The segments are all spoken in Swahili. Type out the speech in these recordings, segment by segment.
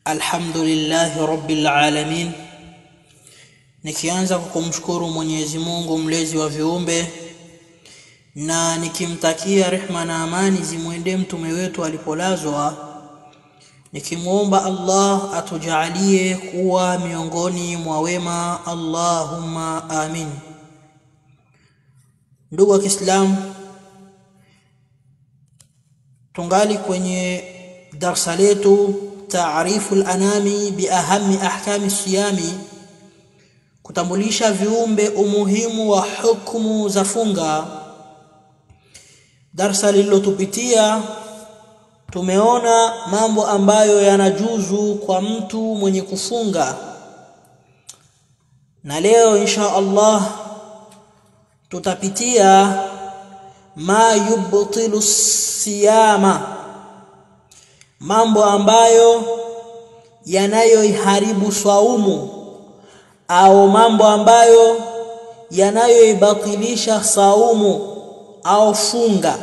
Alhamdulillahi rabbil alamin, nikianza kwa kumshukuru Mwenyezi Mungu mlezi wa viumbe na nikimtakia rehma na amani zimwendee mtume wetu alipolazwa, nikimwomba Allah atujaalie kuwa miongoni mwa wema, Allahumma amin. Ndugu wa Kiislamu, tungali kwenye darsa letu taarifu lanami biahami ahkami siyami, kutambulisha viumbe umuhimu wa hukumu za funga. Darsa lililotupitia tumeona mambo ambayo yanajuzu kwa mtu mwenye kufunga, na leo insha Allah tutapitia ma yubtilu siyama, mambo ambayo yanayoiharibu swaumu au mambo ambayo yanayoibatilisha saumu au funga.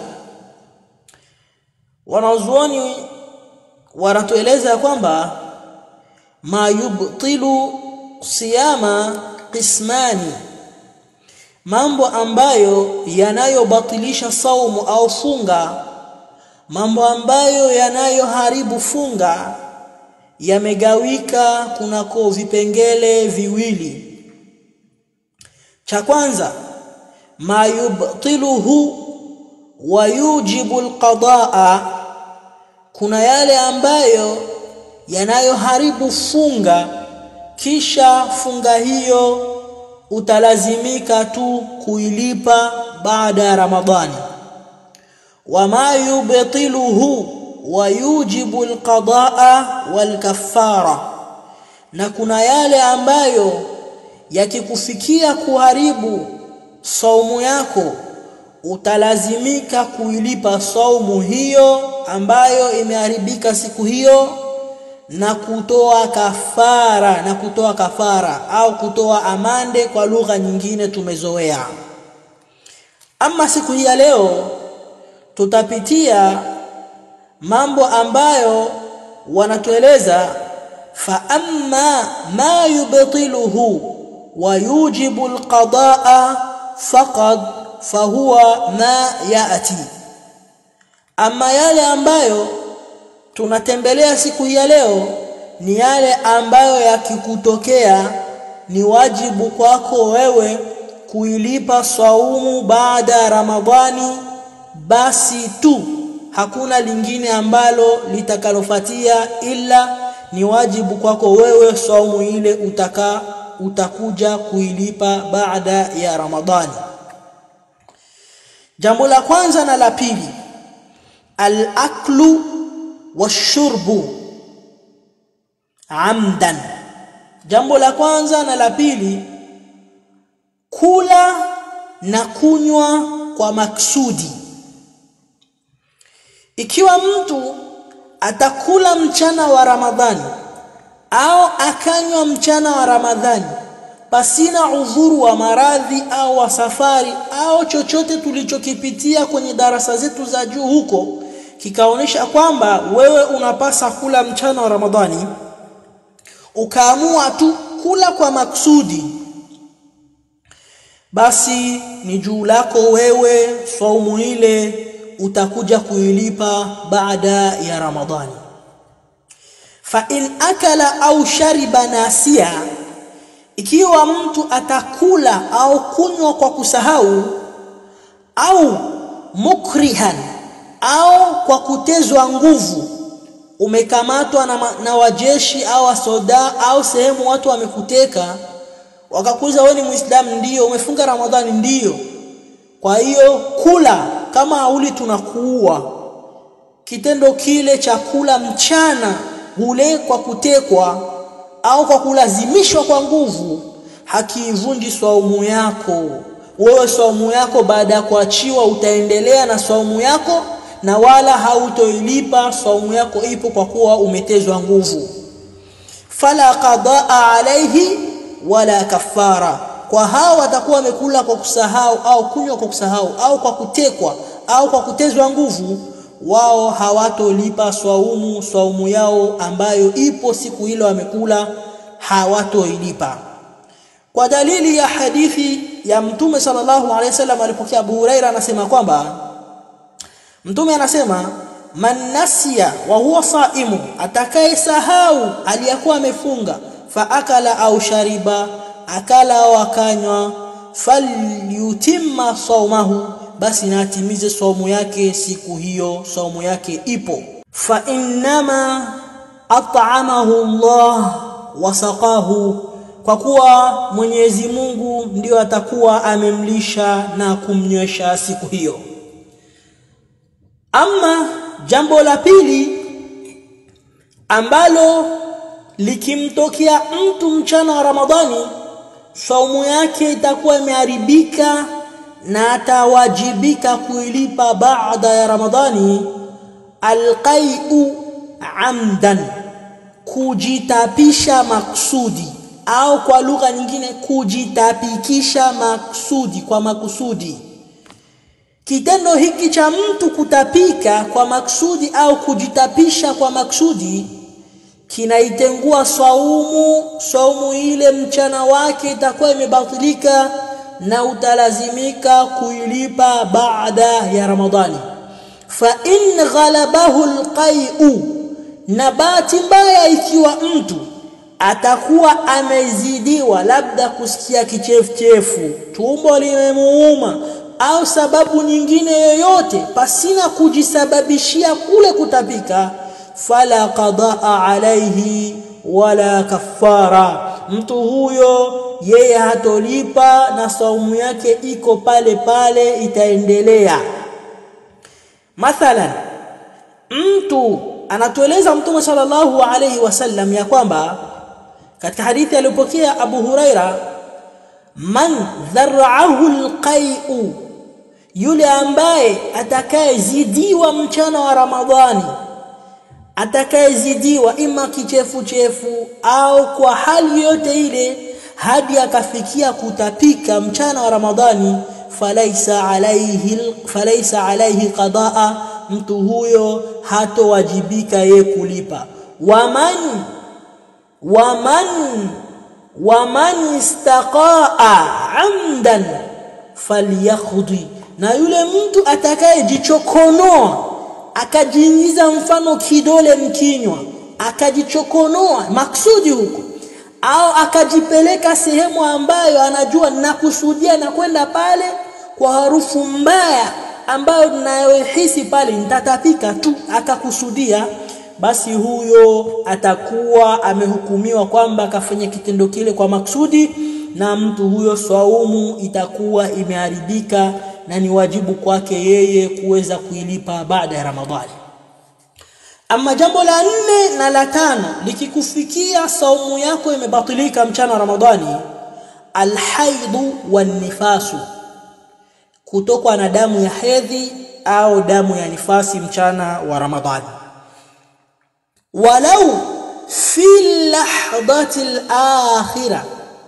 Wanazuoni wanatueleza ya kwamba ma yubtilu siyama qismani, mambo ambayo yanayobatilisha saumu au funga, mambo ambayo yanayoharibu funga yamegawika kunako vipengele viwili. Cha kwanza ma yubtiluhu wa yujibu alqadaa, kuna yale ambayo yanayoharibu funga, kisha funga hiyo utalazimika tu kuilipa baada ya Ramadhani. wa ma yubtiluhu wa yujibu alqadaa walkaffara, na kuna yale ambayo yakikufikia kuharibu saumu yako utalazimika kuilipa saumu hiyo ambayo imeharibika siku hiyo na kutoa kafara na kutoa kafara au kutoa amande kwa lugha nyingine tumezoea. Ama siku hii ya leo tutapitia mambo ambayo wanatueleza fa amma ma yubtiluhu wa yujibu alqadaa faqad fahuwa ma yati, ama yale ambayo tunatembelea siku hii ya leo ni yale ambayo yakikutokea ni wajibu kwako wewe kuilipa saumu baada ya Ramadhani, basi tu hakuna lingine ambalo litakalofuatia ila ni wajibu kwako wewe saumu ile utaka utakuja kuilipa baada ya Ramadhani. Jambo la kwanza na la pili, al-aklu washurbu amdan. Jambo la kwanza na la pili, kula na kunywa kwa maksudi. Ikiwa mtu atakula mchana wa Ramadhani au akanywa mchana wa Ramadhani pasina udhuru wa maradhi au wa safari au chochote tulichokipitia kwenye darasa zetu za juu huko kikaonyesha kwamba wewe unapasa kula mchana wa Ramadhani, ukaamua tu kula kwa maksudi, basi ni juu lako wewe, saumu ile utakuja kuilipa baada ya Ramadhani. Fa in akala au shariba nasia, ikiwa mtu atakula au kunywa kwa kusahau, au mukrihan au kwa kutezwa nguvu, umekamatwa na, na wajeshi au wasoda au sehemu watu wamekuteka, wakakuuliza wewe ni Muislamu? Ndiyo. Umefunga Ramadhani? Ndiyo. Kwa hiyo kula, kama hauli tunakuua. Kitendo kile cha kula mchana ule kwa kutekwa au kwa kulazimishwa kwa nguvu hakiivunji swaumu yako. Wewe swaumu yako baada ya kuachiwa utaendelea na swaumu yako na wala hautoilipa saumu yako, ipo kwa kuwa umetezwa nguvu. Fala qadaa alaihi wala kafara, kwa hao watakuwa wamekula kwa kusahau au kunywa kwa kusahau au kwa kutekwa au kwa kutezwa nguvu, wao hawatolipa swaumu swaumu yao ambayo ipo siku hilo wamekula hawatoilipa kwa dalili ya hadithi ya mtume sallallahu alaihi wasallam alipokea Abu Huraira anasema kwamba mtume anasema man nasiya wa huwa saimu atakayesahau aliyakuwa amefunga fa akala au shariba akala au akanywa falyutimma saumahu basi na atimize saumu yake siku hiyo saumu yake ipo fa innama at'amahu Allah wasaqahu kwa kuwa Mwenyezi Mungu ndiyo atakuwa amemlisha na kumnywesha siku hiyo ama jambo la pili ambalo likimtokea mtu mchana wa Ramadhani saumu yake itakuwa imeharibika na atawajibika kuilipa baada ya Ramadhani alqai'u amdan kujitapisha maksudi au kwa lugha nyingine kujitapikisha maksudi kwa makusudi kitendo hiki cha mtu kutapika kwa maksudi au kujitapisha kwa maksudi kinaitengua saumu saumu ile mchana wake itakuwa imebatilika na utalazimika kuilipa baada ya Ramadhani fa in ghalabahu alqai'u na bahati mbaya ikiwa mtu atakuwa amezidiwa labda kusikia kichefuchefu tumbo limemuuma au sababu nyingine yoyote pasina kujisababishia kule kutapika fala qadaa alaihi wala kafara mtu huyo yeye hatolipa na saumu yake iko pale pale itaendelea mathalan mtu anatueleza mtume sallallahu alayhi wasallam ya kwamba katika hadithi aliyopokea Abu Huraira man dhar'ahu alqai'u yule ambaye atakayezidiwa mchana wa Ramadhani atakayezidiwa ima kichefuchefu au kwa hali yote ile hadi akafikia kutapika mchana wa Ramadhani falaisa alayhi falaisa alayhi qadaa mtu huyo hatowajibika ye kulipa waman waman waman istaqaa amdan falyakhdhi na yule mtu atakayejichokonoa akajiingiza mfano kidole mkinywa akajichokonoa maksudi huko au akajipeleka sehemu ambayo anajua nakusudia na kwenda pale kwa harufu mbaya ambayo ninayohisi pale nitatapika tu akakusudia basi huyo atakuwa amehukumiwa kwamba akafanya kitendo kile kwa maksudi na mtu huyo swaumu itakuwa imeharibika na ni wajibu kwake yeye kuweza kuilipa baada ya Ramadhani ama jambo la nne na la tano likikufikia saumu yako imebatilika mchana wa Ramadhani alhaidhu wanifasu kutokwa na damu ya hedhi au damu ya nifasi mchana wa Ramadhani walau fi lahdati al-akhirah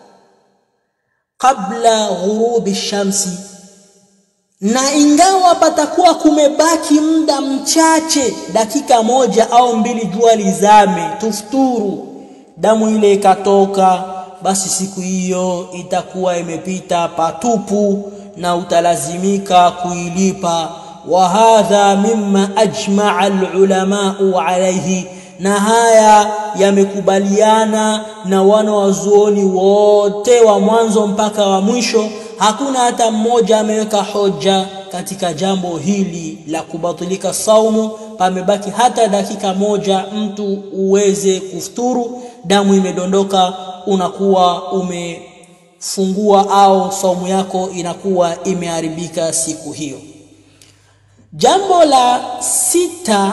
qabla ghurubi shamsi na ingawa patakuwa kumebaki muda mchache dakika moja au mbili jua lizame tufuturu damu ile ikatoka basi siku hiyo itakuwa imepita patupu na utalazimika kuilipa wa hadha mimma ajma'a al-ulama'u alayhi na haya yamekubaliana na wana wazuoni wote wa mwanzo mpaka wa mwisho hakuna hata mmoja ameweka hoja katika jambo hili la kubatilika saumu pamebaki hata dakika moja mtu uweze kufuturu damu imedondoka unakuwa umefungua au saumu yako inakuwa imeharibika siku hiyo jambo la sita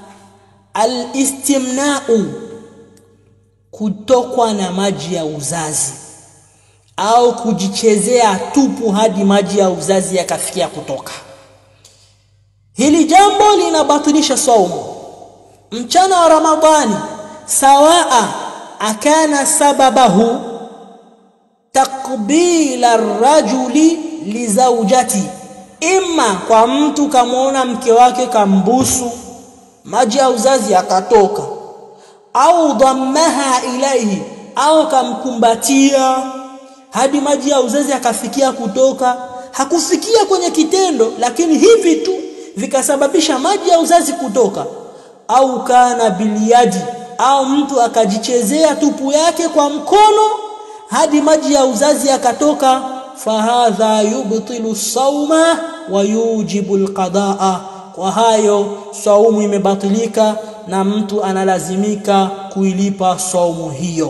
alistimnau kutokwa na maji ya uzazi au kujichezea tupu hadi maji ya uzazi yakafikia kutoka hili jambo linabatilisha saumu mchana wa ramadhani sawaa akana sababahu taqbila rajuli lizaujati ima kwa mtu kamwona mke wake kambusu maji ya uzazi yakatoka au dhammaha ilaihi au kamkumbatia hadi maji ya uzazi akafikia kutoka hakufikia kwenye kitendo lakini hivi tu vikasababisha maji ya uzazi kutoka au kana biliyadi au mtu akajichezea tupu yake kwa mkono hadi maji ya uzazi yakatoka fahadha yubtilu sauma wa yujibu alqadaa kwa hayo saumu imebatilika na mtu analazimika kuilipa saumu hiyo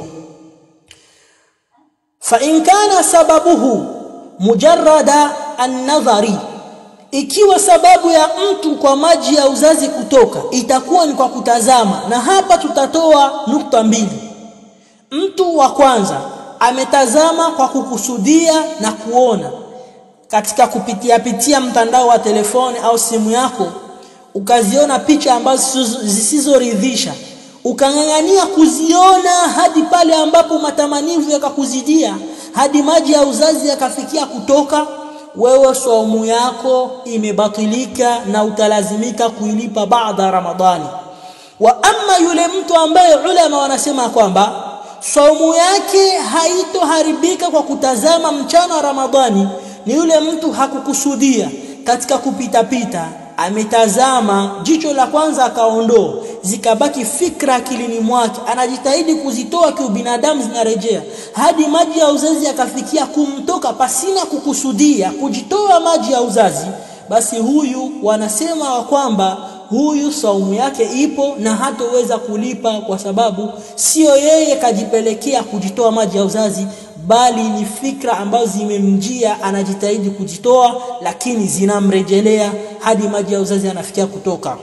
fa in kana sababuhu mujarrada an-nadhari ikiwa sababu ya mtu kwa maji ya uzazi kutoka itakuwa ni kwa kutazama na hapa tutatoa nukta mbili mtu wa kwanza ametazama kwa kukusudia na kuona katika kupitia pitia mtandao wa telefoni au simu yako ukaziona picha ambazo zisizoridhisha ukang'ang'ania kuziona hadi pale ambapo matamanivu yakakuzidia hadi maji ya uzazi yakafikia kutoka wewe saumu yako imebatilika na utalazimika kuilipa baada ramadhani wa amma yule mtu ambaye ulama wanasema kwamba saumu yake haitoharibika kwa kutazama mchana wa ramadhani ni yule mtu hakukusudia katika kupita pita ametazama jicho la kwanza akaondoa zikabaki fikra akilini mwake anajitahidi kuzitoa kiubinadamu zinarejea hadi maji ya uzazi yakafikia kumtoka pasina kukusudia kujitoa maji ya uzazi basi huyu wanasema wa kwamba huyu saumu yake ipo na hatoweza kulipa kwa sababu sio yeye kajipelekea kujitoa maji ya uzazi bali ni fikra ambazo zimemjia anajitahidi kujitoa lakini zinamrejelea hadi maji ya uzazi anafikia kutoka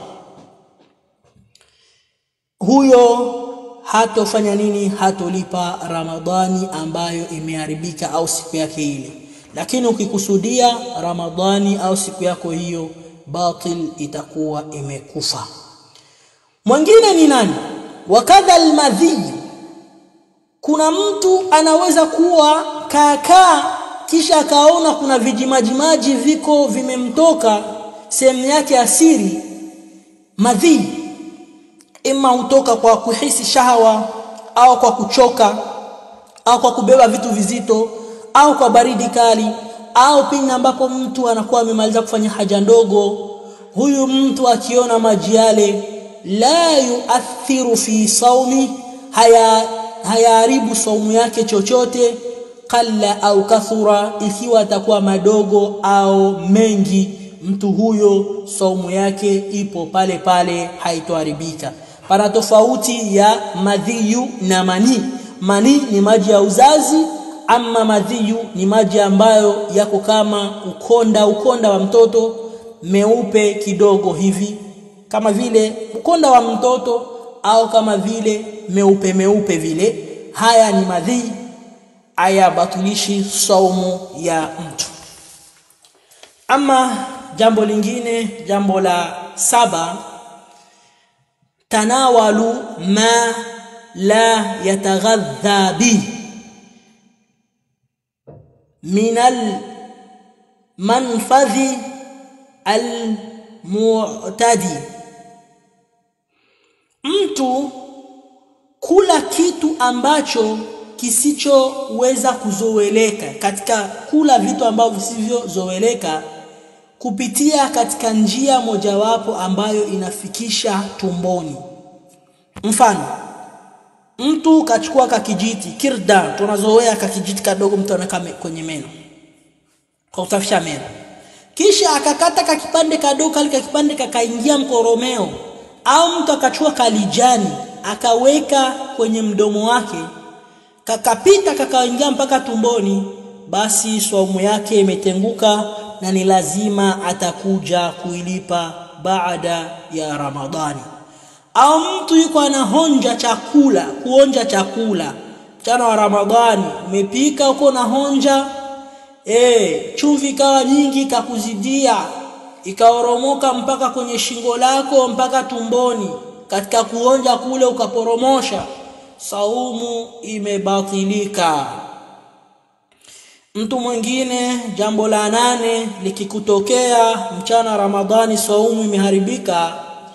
huyo hatofanya nini hatolipa ramadhani ambayo imeharibika au siku yake ile lakini ukikusudia ramadhani au siku yako hiyo batil itakuwa imekufa mwingine ni nani wakadha almadhi kuna mtu anaweza kuwa kaakaa kisha akaona kuna vijimajimaji viko vimemtoka sehemu yake asiri madhi ima hutoka kwa kuhisi shahawa au kwa kuchoka au kwa kubeba vitu vizito au kwa baridi kali au pindi ambapo mtu anakuwa amemaliza kufanya haja ndogo huyu mtu akiona maji yale la yuathiru fi saumi haya hayaharibu saumu yake chochote qalla au kathura ikiwa atakuwa madogo au mengi mtu huyo saumu yake ipo pale pale haitoharibika pana tofauti ya madhiyu na mani mani ni maji ya uzazi ama madhiyu ni maji ambayo yako kama ukonda ukonda wa mtoto meupe kidogo hivi kama vile ukonda wa mtoto au kama vile meupe meupe vile haya ni madhi aya batulishi saumu ya mtu ama jambo lingine jambo la saba tanawalu ma la yataghadha bi min almanfadhi almu'tadi mtu kula kitu ambacho kisichoweza kuzoeleka katika kula vitu ambavyo visivyozoeleka kupitia katika njia mojawapo ambayo inafikisha tumboni mfano mtu kachukua kakijiti kirda tunazoea kakijiti kadogo mtu anaweka kwenye meno kwa kusafisha meno kisha akakata kakipande kadogo kale kakipande kakaingia mkoromeo au mtu akachukua kalijani akaweka kwenye mdomo wake kakapita kakaingia mpaka tumboni basi saumu yake imetenguka na ni lazima atakuja kuilipa baada ya Ramadhani au mtu yuko anahonja chakula kuonja chakula mchana wa Ramadhani umepika uko na honja eh chumvi ikawa nyingi kakuzidia ikaoromoka mpaka kwenye shingo lako mpaka tumboni katika kuonja kule ukaporomosha saumu imebatilika mtu mwingine jambo la nane likikutokea mchana ramadhani saumu imeharibika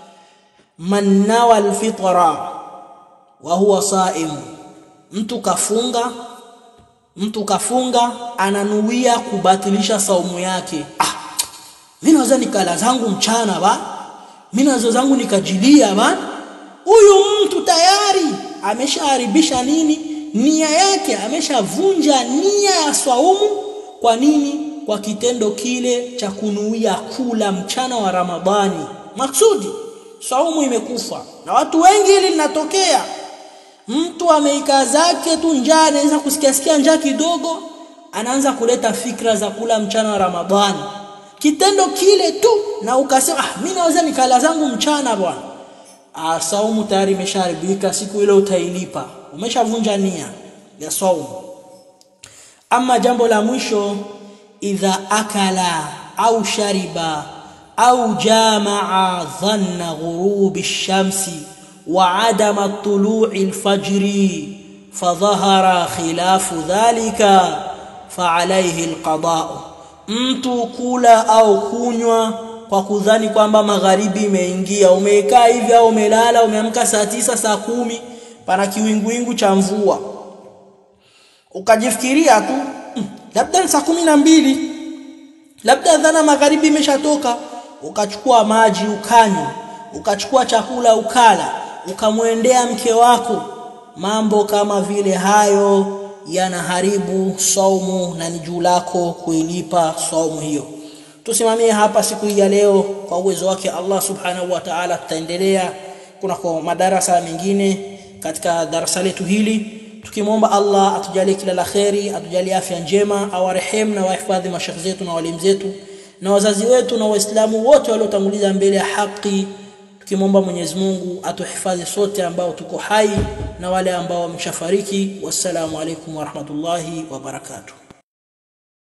man nawa alfitra wa huwa saim mtu kafunga mtu kafunga ananuia kubatilisha saumu yake ah mimi naweza nikala zangu mchana ba mimi naweza zangu nikajilia ba huyu mtu tayari ameshaharibisha nini nia yake ameshavunja nia ya swaumu kwa nini kwa kitendo kile cha kunuia kula mchana wa ramadhani maksudi saumu imekufa na watu wengi hili linatokea mtu ameikaa zake tu njaa anaweza kusikia sikia njaa kidogo anaanza kuleta fikra za kula mchana wa ramadhani kitendo kile tu na ukasema ah mimi naweza nikala zangu mchana bwana ah saumu tayari imeshaharibika siku ile utailipa umeshavunja nia ya saumu ama jambo la mwisho idha akala au shariba au jamaa dhanna ghurubi shamsi wa adama tulu'i alfajri fadhahara khilafu dhalika faalayhi alqada'u mtu kula au kunywa kwa kudhani kwamba magharibi imeingia umekaa hivi au umelala umeamka saa tisa saa kumi pana kiwinguwingu cha mvua ukajifikiria tu mm, labda saa kumi na mbili labda dhana magharibi imeshatoka ukachukua maji ukanywa ukachukua chakula ukala ukamwendea mke wako mambo kama vile hayo yanaharibu saumu na ni juu lako kuilipa saumu hiyo tusimamie hapa siku hii ya leo kwa uwezo wake Allah subhanahu wa ta'ala tutaendelea kuna kwa madarasa mengine katika darasa letu hili tukimwomba Allah atujalie kila la kheri atujalie afya njema awarehemu na wahifadhi mashekhi zetu na walimu zetu na wazazi wetu na waislamu wote waliotanguliza mbele ya haki tukimwomba Mwenyezi Mungu atuhifadhi sote ambao tuko hai na wale ambao wameshafariki wassalamu alaikum warahmatullahi wabarakatuh